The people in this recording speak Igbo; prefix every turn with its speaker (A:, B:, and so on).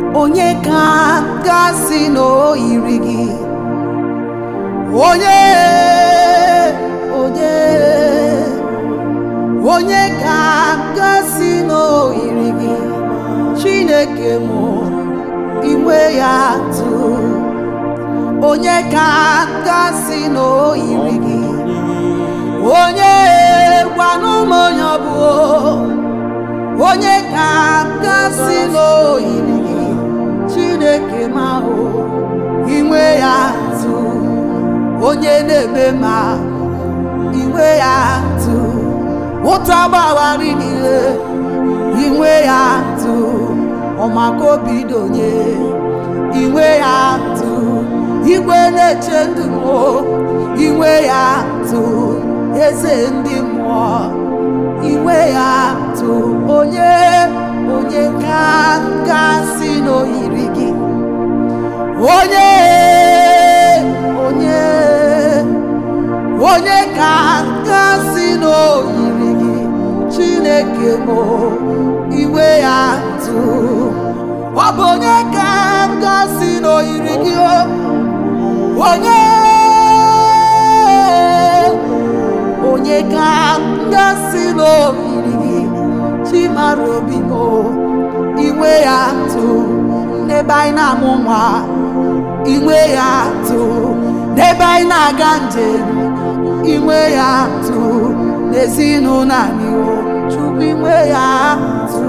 A: onye ka gasị na o yiri gị onye onye onye ka gasị na o yiri gị chineke mụ inwe ya tụ onye ka gasị na o yiri gị onye gwanụ m onye ọ bụ onye ka gasị na o yiri gị chineke ma ahụ inwe ya tụ onye na-eme ma inwe ya tụ ụta gbawari niile inwe ya tụ ọmaka obi donye inwe ya tụ igwe na-eche ndụ m inwe ya tụ eze ndị mmụọ inwe ya tụ onye onye ka gasị n'oyiri gị onye onye onye ka gasị n'oyiri gị chineke mụ iwe ya tụ ọ bụ onye ka gasị n'oyiri gị o onye onye ka gasị n'oyiri gị chimara obi m inwe ya tụ n'ebe anyị na-amụ nwa inwe ya tụ n'ebe anyị na-aga njem inwe ya tụ n'ezinụlọ anyị o chukwu inwe ya tụ